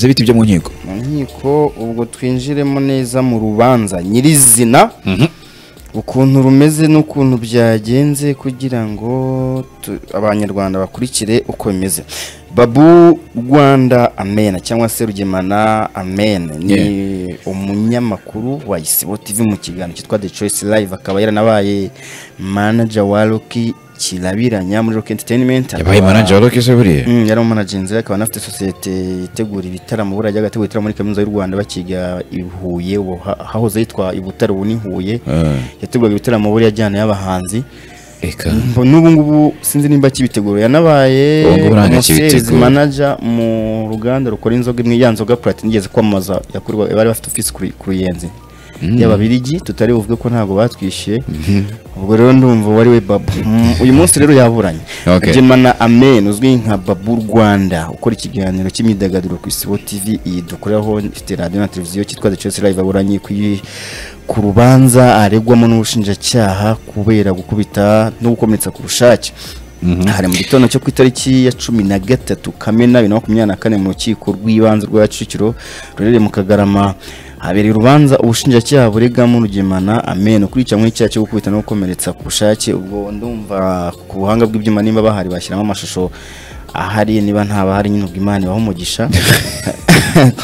bite ibyo mu nkiko mu nkiko ubwo twinjiremo neza mu rubanza nyirizina ukuntu rumeze n'ukuntu byagenze kugira ngo tu- abanyarwanda bakurikire uko bimeze babu rwanda amena cyangwa se rugemana amene ni umunyamakuru wa isibo tv mu kiganiro cyitwa the choice live akaba yaranabaye manager wa roki kirabiranya muri rock entertainment yabaye akaba- manager wa rock se buriya Mm, yari umumanagenzi we akaba anafite sosiyete itegura ibitaramo buriya ajyaga ategura ibitaramo muri kaminuza y'u rwanda bakiga i Huye ubu ha- hahoze yitwa i Butare ubu ni Huye yateguraga ibitaramo buriya ajyana y'abahanzi reka Mbo- n'ubu ngubu sinzi nimba akibitegura yanabaye Ubu ngubu ntabwo umuservice akibitegura. manager mu ruganda rukora inzoga imwe ya nzoga Platinum igeze kwamamaza yakorwa bari bafite office ku Ru- ku Ruyenzi y'ababirigi tutari buvuge ko ntabwo batwishyuye ubwo rero ndumva wari we babu Mm, uyu munsi rero yaburanye Okay. Gemana Amen uzwi nka Babu Rwanda ukora ikiganiro cy'imyidagaduro ku Isibo TV iyi dukoraho ifite radio na televiziyo cyitwa The Choice Live aburanye ku i- ku rubanza aregwamo n'ubushinjacyaha kubera gukubita no gukomeretsa ku bushake hari mu gitondo cyo ku itariki ya cumi na gatatu kamena bibiri na makumyabiri na kane mu rukiko rw'ibanze rwa kicukiro ruherereye mu kagarama habereye urubanza ubushinjacyaha buregamo rugemana amen kurica mu icyaha cyo gukubita no gukomeretsa ku bushake ubwo ndumva ku buhanga bw'ibyuma nimba bahari bashyiramo amashusho ahari niba ntaba hari nyine ubwo imana ibaha umugisha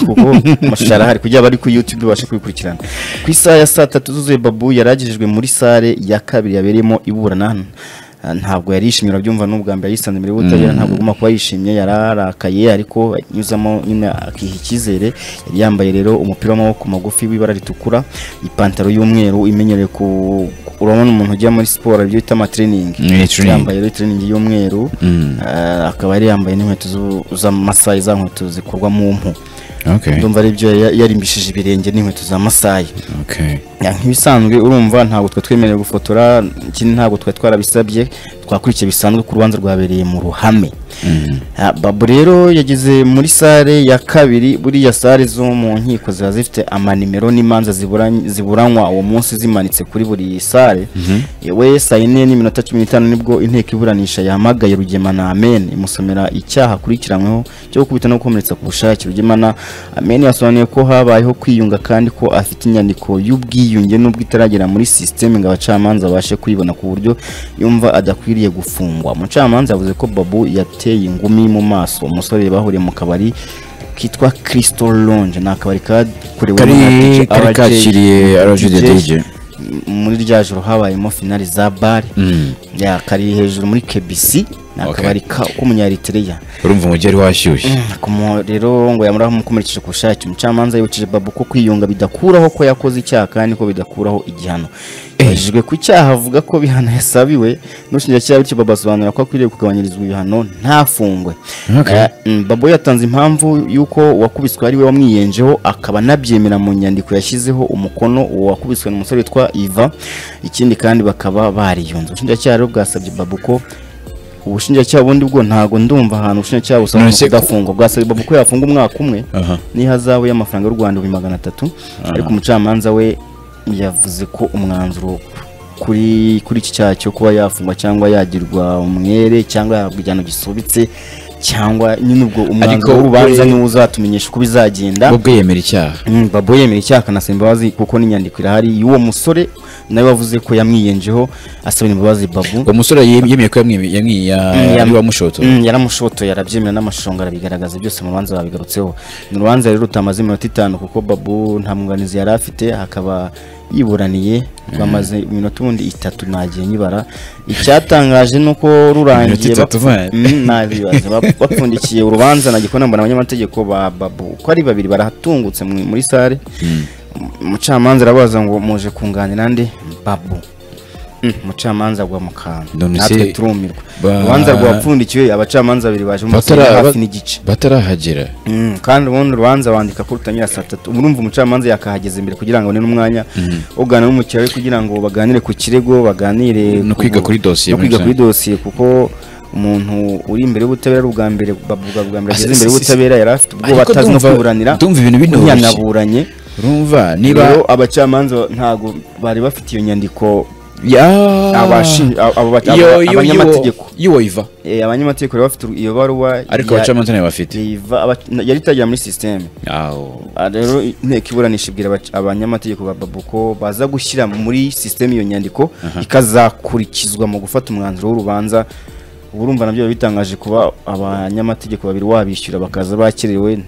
kuko amashusho arahari kugira abari ku youtube babashe kubikurikirana ku isaha ya saa tatu zuzuye babu yari agejejwe muri sale ya kabiri yabereyemo iburana Ah, ntabwo yari yishimye urabyumva n'ubwa mbere yisanze mbere y'ubutabera ntabwo agomba kuba yishimye yararakaye ariko anyuzamo nyine akiha icyizere yari yambaye rero umupira w'amaboko magufi w'ibara ritukura ipantaro y'umweru imenyerewe ku ku- urabona umuntu ujya muri siporo ibyo bita amatrening Ni training. yambaye rero itreningi y'umweru ah, akaba yari yambaye n'inkweto zu- z'amasayi za nkweto zikorwa mu mpu okay ndumva ari byo yari yarimbishije ibirenge n'inkweto za masayi okay Ya, nk'ibisanzwe urumva ntabwo twe twemerewe gufotora ikindi ntabwo twari twarabisabye twakurikiye bisanzwe ku rubanza rwabereye mu ruhame Ya, babu rero yageze muri sale ya kabiri buriya sale zo mu nkiko ziba zifite amanimero n'imanza ziburany- ziburanywa uwo munsi zimanitse kuri buri sale we saa yine n'iminota cumi n'itanu nibwo inteko iburanisha yahamagaye rugemana amen imusomera icyaha akurikiranyweho cyo gukubita no gukomeretsa ku bushake rugemana amen yasobanuye ko habayeho kwiyunga kandi ko afite inyandiko y'ubwiyunge nubwo itaragera muri sisiteme ngo abacamanza babashe kuyibona ku buryo yumva adakwiriye gufungwa umucamanza yavuze ko babu yateye ingumi mu maso umusore bahuriye mu kabari kitwa Crystal Lounge ni akabari kakorewe kari na DJ kari RJ. kakiriye RJ the DJ. muri rya joro habayemo finali za bare ya kari hejuru muri kebisi ni Okay. akabari ka- k'umunyaritiriya urumva umujyi wari washyushye Kumu- rero ngo yamuraho umukomerekeje ku bushake umucamanza yibukije babu ko kwiyunga bidakuraho ko yakoze icyaha kandi ko bidakuraho igihano hejejwe ku cyaha avuga ko bihano yasabiwe n'ubushinjacyaha bityo babu asobanura ko akwiriye kugabanyirizwa ibihano ntafungwe Okay. Eh, mm, babu yatanze impamvu y'uko uwakubiswe ari we wamwiyenjeho akaba anabyemera mu nyandiko yashyizeho umukono uwo wakubiswe ni umusore witwa iva ikindi kandi bakaba bariyunze ubushinjacyaha rero bwasabye babu ko ubushinjacyaha bundi bwo ntago ndumva ahantu ubushinjacyaha busaba None se ko- kudafungwa bwasabye babu ko yafunga umwaka umwe Aha. n'ihazabu y'amafaranga y'u rwanda ibihumbi magana atatu ariko umucamanza we yavuze ko umwanzuro kuri kuri iki cyaha cyo kuba yafungwa cyangwa yagirwa umwere cyangwa yahabwa igihano gisubitse cyangwa nyine ubwo Ariko umwanzuro w'urubanza we- niwo uzatumenyesha uko bizagenda bwo yemera icyaha Mm, Babu yemera icyaha akanasaba imbabazi kuko n'inyandiko irahari y'uwo musore nawe wavuze ko yamwiyenjeho asaba imbabazi babu uwo musore yem- yemeye ko yamwi- yamwi- ya- yam- yari uwamushoto Mm, yaramushotoye arabyemera n'amashusho ngo arabigaragaza byose mu rubanza babigarutseho ni urubanza rero rutamaze iminota itanu kuko babu nta mwunganizi yari afite akaba yiburaniye rwamaze iminota ubundi itatu nagiye nyibara icyatangaje ni uko rurangiye Iminota itatu, bapfu- man. Mm, nabibaza bap- bapfundikiye urubanza nagiye kubona mbona abanyamategeko ba babu uko ari babiri baratungutse mu- muri sare umucamanza arabaza ngo muje kunganira nde babu Mm, umucamanza agwa mu kantu None se- natwe turumirwa Ba- urubanza rwapfundikiwe abacamanza babiri baje mu masaha Batara- ya ba- hafi n'igice batarahagera Mm, kandi ubundi urubanza bandika ko rutangira saa tatu ubu urumva umucamanza yakahageza imbere kugira ngo abone n'umwanya wo kuganira n'umukiriya we kugira ngo baganire ku kirego baganire No ku- kwiga kuri dosiye no muri kwiga kuri rusange. dosiye kuko umuntu uri imbere y'ubutabera ari ubwa mbere bavuga bwa mbere Ah, si- ageze imbere si- y'ubutabera yari afite ubwoba Ariko atazi no ndumva- kwiburanira ndumva ibintu binoroshye. unyanaburanye urumva niba rero abacamanza ntabwo bari bafite iyo nyandiko Abashi- abo- abo- abo- abanyamategeko y'uwoyiva Eh, abanyamategeko bari bafite iyo baruwa ariko ya- abacamanza ntayo bafite iva- aba- na- yari itagira muri sisiteme Aho. Ah, rero inteko iburanisha ibwira abac- abanyamategeko ba babu ko baza gushyira muri sisiteme iyo nyandiko ikazakurikizwa mu gufata umwanzuro w'urubanza ubu urumva nabyo biba bitangaje kuba abanyamategeko babiri wabishyura bakaza bakerewe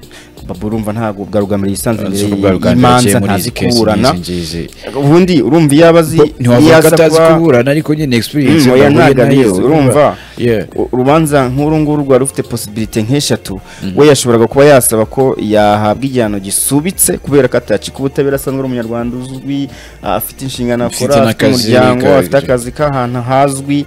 babu urumva ntabwo bwarugamira yisanzwe imbere Uretse ko bwa Uganda y'imanza yakeye muri ntazi izi case kuburana nk'izi ngizi. ubundi urumva iyo abazi ntiwavuga ko aza atazi kuba- kuburana ariko nyine experience Mm, oya, yahuye ntabwo nayo, abizi, urumva Yeah. U- urubanza nk'uru nguru rwari rufite posibilite nk'eshatu we yashoboraga kuba yasaba ko yahabwa igihano gisubitse kubera ko atacika ubutabera asanzwe ari umunyarwanda uzwi ah, afite inshingano Ufite akora afite n'akazi umuryango ka- afite akazi k'ahantu hazwi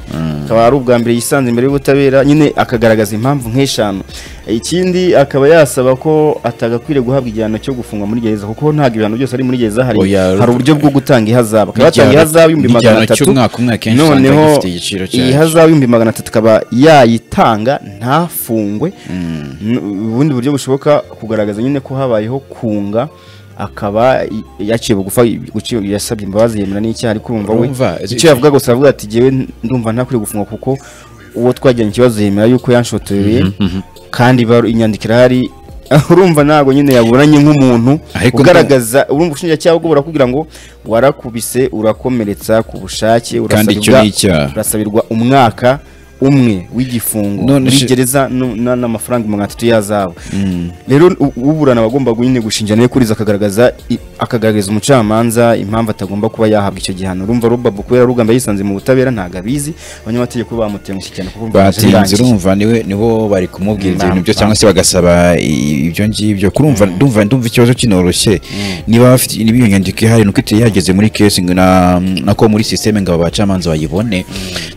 akaba ari ubwa mbere yisanze imbere y'ubutabera nyine akagaragaza impamvu nk'eshanu ikindi akaba yasaba ko atagakwiriye guhabwa igihano cyo gufungwa muri gereza kuko ntabwo ibihano byose ari muri gereza hari Oya, hari uburyo bwo gutanga ihazabu akaba yatanga Igihano- ihazabu ibihumbi magana igihano atatu cy'umwaka umwe akenshi usanga noneho gifite igiciro cyayo. iyi hazabu y'ibihumbi magana atatu akaba yayitanga ntafungwe N- ubundi buryo bushoboka kugaragaza nyine ko habayeho kunga akaba i- yaciye bugufa i- guci- yasabye imbabazi yemera n'icyaha ariko urumva we Urumva, icyo yavuga gusa avuga ati jyewe ndumva ntakwiriye gufungwa kuko uwo twajyanye ikibazo yemera yuko yanshotoreye kandi baru- inyandiko irahari urumva ntabwo nyine yaburanye nk'umuntu Ariko ugaragaza urumva ubushinjacyaha bwo burakubwira ngo warakubise urakomeretsa ku bushake Kandi icyo urasabirwa- ni icyaha. urasabirwa umwaka umwe w'igifungo None muri se- gereza nu- na- n'amafaranga magana atatu yazabo rero u- uburana agomba nyine gushinjana ye kuriza akagaragaza i- akagaragariza umucamanza impamvu atagomba kuba yahabwa icyo gihano urumva robabu kubera rugamba yisanze mu butabera ntabwo abizi abanyamategeko bamutengushye cyane kuko urumva yaje batinze birangiye. urumva niwe nibo bari kumubwira ibyo bintu byo cyangwa se bagasaba i- ibyo ngibyo kurumva ndumva ndumva ikibazo kinoroshye niba bafite niba iyo nyandiko ihari nuko itari yageze muri kesi ngo na nako muri sisiteme ngo aba bacamanza bayibone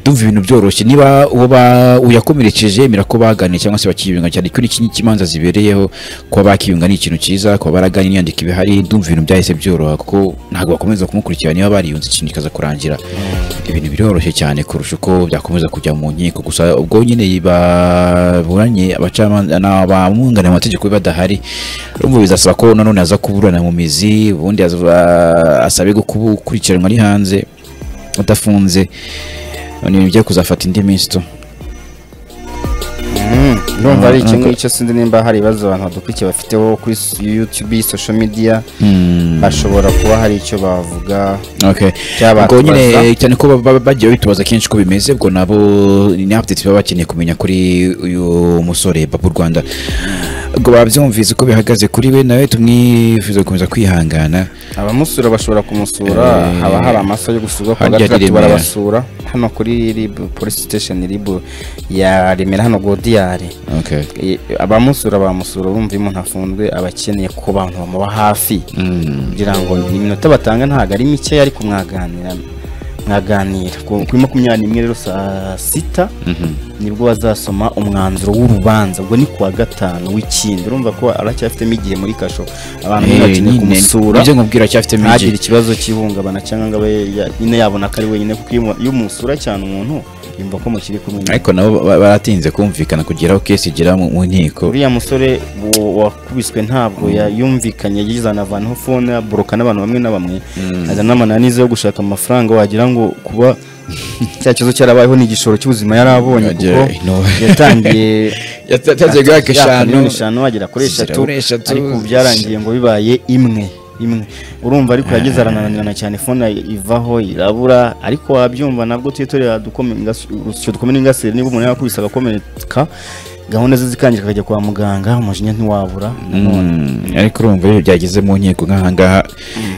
ndumva ibintu byoroshye niba uwo ba- uyakomerekeje yemera ko baganiye cyangwa se bakiyunga cyane ko n'iki n'ikimanza zibereyeho kuba bakiyunga ni ikintu cyiza kuba baraganira inyandiko iba ihari ndumva ibintu byahise byoroha kuko ntabwo bakomeza kumukurikira niba bariyunze ikintu kikaza kurangira ibintu biroroshye cyane kurusha uko byakomeza kujya mu nkiko gusa ubwo nyine baburanye abacamanza abamwunganira mu mategeko be badahari urumva bizasaba ko nanone aza kuburana mu mizi ubundi aza- asabe gukubu- gukurikiranwa ari hanze adafunze ni ibintu bijya kuzafata indi minsi tu Mm, urumva ari iki ngicyo sinzi nimba hari ibibazo abantu badukurikiye bafiteho kuri s- YouTube social media bashobora kuba hari icyo bavuga Okay. Cyabatubaza. Ubwo nyine cyane ko baba- bagiye bitubaza kenshi ko bimeze ubwo nabo ni update baba bakeneye kumenya kuri uyu musore Babu Rwanda. Ubwo babyumvise ko bihagaze kuri we nawe tumwifuza gukomeza kwihangana. abamusura bashobora kumusura Eh, haba hari amasaha yo gusurwa ku harya gace ari gato Remera. barabasura hano kuri ribu polisi sitesheni ribu ya remera hano godiyari Okay. Eh, abamusura bamusura urumva iyo umuntu afunzwe aba akeneye ko abantu bamuba hafi kugira ngo iminota batanga ntabwo ari mikeya ariko mwaganira mwaganira ku kuri makumyabiri n'imwe rero saa sita nibwo bazasoma umwanzuro w'urubanza ubwo ni kuwa gatanu w'ikindi urumva ko aracyafitemo igihe muri kasho abantu Eh, bakeneye nyine, kumusura Ibyo nkubwira cyafite ntagire migi. ikibazo cy'ihungabana cyangwa ngo abe ya- nyine yabona ko ari wenyine kuko iyo mu- iyo umusura cyane umuntu yumva ko mukiri kumwe Ariko nabo ba- baratinze kumvikana kugeraho kesi igera mu mu nkiko. uriya musore wo- wakubiswe ntabwo ya- yumvikanye yagize anavanaho fone aboroka n'abantu bamwe na bamwe azana n'amananiza yo gushaka amafaranga wagira ngo kuba cya kibazo cyarabayeho ni igishoro cy'ubuzima yari abonye kuko Yagera ino- yatangiye Yatangiye guhaha Ati- ya eshanu. miliyoni eshanu wagera kuri zigera eshatu kuri eshatu. ariko ubu byarangiye ngo bibaye imwe imwe urumva ariko yageze arananirana cyane fone ivaho irabura ariko wabyumva nabwo tuyitorera urusyo dukomeye n'ingasire niba umuntu yakubise agakomereka gahunda ze zikangirika akajya kwa muganga umujinya ntiwabura nanone Mm, Ariko urumva iyo byageze mu nkiko nk'ahangaha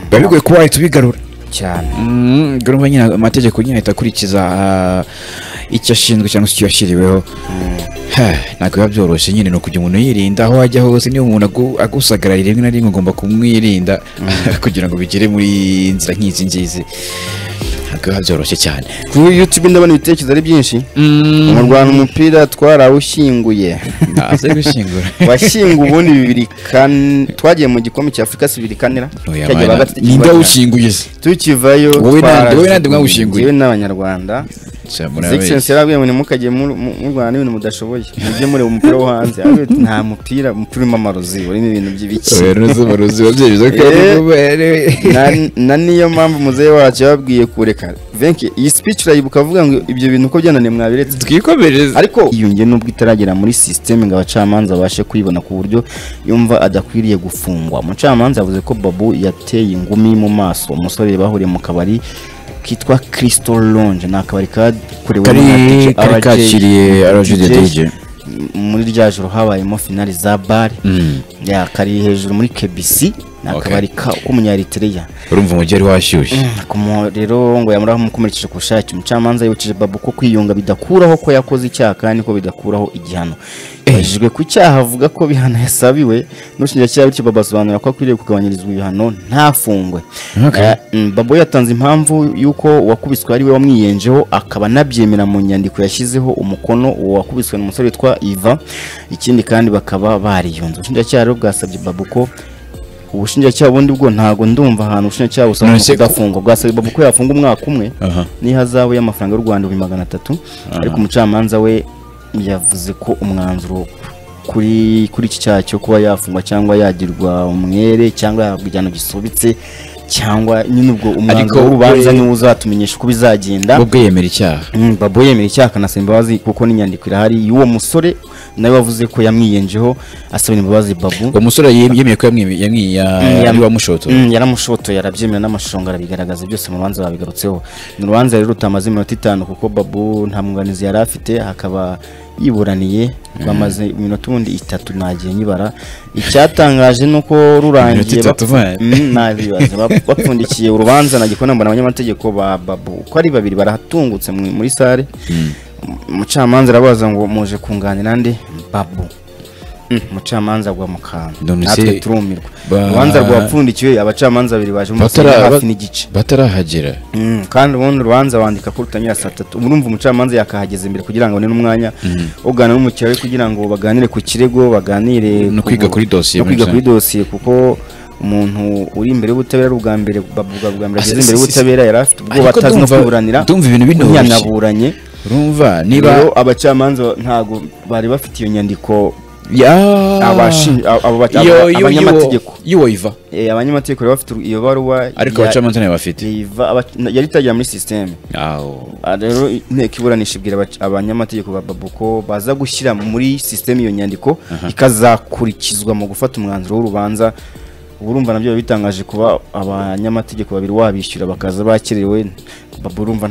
biba bigoye kuba wahita ubigarura. cyane Mm, urumva nyine amategeko nyine ahita akurikiza ah, icyo ashinzwe cyangwa se icyo yashyiriweho Ha, ntabwo biba byoroshye nyine ni ukujya umuntu yirinda aho ajya hose niba umuntu agu- agusagarariye rimwe na rimwe ugomba kumwirinda kugira ngo bigere muri nzira nk'izi ngizi ntabwo biba byoroshye cyane kuri youtube ndabona ibitekerezo ari byinshi mu Mm, rwanda umupira twarawushyinguye ntaze gushyingura washyinguye ubundi bibiri kane twagiye mu gikombe cya afurika si bibiri kanira Oya, cyagiye mana, bagatatu ninde kibagira. awushinguye se tukivayo Wowe nande- twarazi- wowe nande mwawushinguye? Njyewe n'abanyarwanda his excellence yarabwiye ngo ntimukajye mu- mu- murwana ibintu mudashoboye mujye mureba umupira wo hanze Arababwira ati, nta mupira umupira urimo amarozi urimo ibintu by'ibiki Eh. Na- na niyo mpamvu muzehe wacu yababwiye kureka venki iyi speech urayibuka avuga ngo ibyo bintu uko byananiye mwabiretse twikomereze ariko iyo nge nubwo itaragera muri sisiteme ngo abacamanza babashe kuyibona ku buryo yumva adakwiriye gufungwa umucamanza yavuze ko babu yateye ingumi mu maso umusore bahuriye mu kabari kitwa crystal lounge ni akabari kakorewe kari n'umuraperi kari RJ. kakiriye RJ DJ. muri rya joro habayemo finali za bare Mm. ya kari hejuru muri kebisi ni Okay. akabari ka- k'umunyaritereya urumva umujyi wari washyushye ku mu- rero ngo yamuraho umukomerekeje ku bushake umucamanza yibukije babu ko kwiyunga bidakuraho ko yakoze icyaha kandi ko bidakuraho igihano yabajijwe ku cyaha avuga ko bihano yasabiwe n'ubushinjacyaha bityo babu asobanura ko akwiriye kugabanyirizwa ibihano ntafungwe Okay. Eh, mm, babu yatanze impamvu y'uko uwakubiswe ari we wamwiyenjeho akaba anabyemera mu nyandiko yashyizeho umukono uwo wakubiswe n'umusore witwa iva ikindi kandi bakaba bariyunze ubushinjacyaha rero bwasabye babu ko ubushinjacyaha bundi bwo ntago ndumva ahantu ubushinjacyaha busaba None se ko- kudafungwa bwasabye babu ko yafunga umwaka umwe Aha. n'ihazabu y'amafaranga y'u rwanda ibihumbi magana atatu ariko umucamanza we yavuze ko umwanzuro kuri kuri iki cyaha cyo kuba yafungwa cyangwa yagirwa umwere cyangwa yahabwa igihano gisubitse cyangwa nyine ubwo umwanzuro we- w'urubanza niwo uzatumenyesha uko bizagenda bwo yemera icyaha Mm, Babu yemera icyaha akanasaba imbabazi kuko n'inyandiko irahari y'uwo musore nawe wavuze ko yamwiyenjeho asabira imbabazi Babu uwo musore yem- yemeye ko yamwi- yamwi- ya- yam- yari wamushoto Mm, yaramushotoye arabyemera n'amashusho arabigaragaza byose mu rubanza babigarutseho ni urubanza rero rutamaze iminota itanu kuko babu nta mwunganizi yari afite hakaba yiburaniye rwamaze iminota ubundi itatu nagiye nyibara icyatangaje ni uko rurangiye Iminota itatu bapfu- vaye. Mm, nabibaza, bap- bapfundikiye urubanza nagikona mbona abanyamategeko ba babu uko ari babiri baratungutse mu- muri sare umucamanza arabaza ngo muje kunganira nde babu Mm, umucamanza agwa mu kantu None natwe se- turumirwa Ba- urubanza rwapfundikiwe abacamanza babiri baje mu masaha Batara- ya hafi ba- n'igice batarahagera Mm, kandi ubundi urubanza wandika ko rutangira saa tatu urumva umucamanza yakahageza imbere kugira ngo abone n'umwanya ugana n'umukiriya we kugira ngo baganire ku kirego baganire No ku- kwiga kuri dosiye no muri kwiga kuri rusange. dosiye kuko umuntu uri imbere y'ubutabera ari ubwa mbere bavuga bwa mbere Ah, ageze si- imbere si- y'ubutabera yari afite ubwoba Ariko atazi no ndumva- kwiburanira ndumva ibintu binoroshye. unyanaburanye urumva niba rero abacamanza ntabwo bari bafite iyo nyandiko Ya- abashi- abo- abo- Iyo- iyo- iyo- abanyamategeko y'uwo iva Eh, abanyamategeko bari bafite iyo baruwa ariko ya- abacamanza ntayo bafite Riva- abac- na- yari itajya muri sisiteme aho Ah, rero inteko iburanisha ibwira abac- abanyamategeko ba babu ko baza gushyira muri sisiteme iyo nyandiko ikazakurikizwa mu gufata umwanzuro w'urubanza urumva nabyo biba bitangaje kuba abanyamategeko babiri wabishyura bakaza bakerewe babu urumva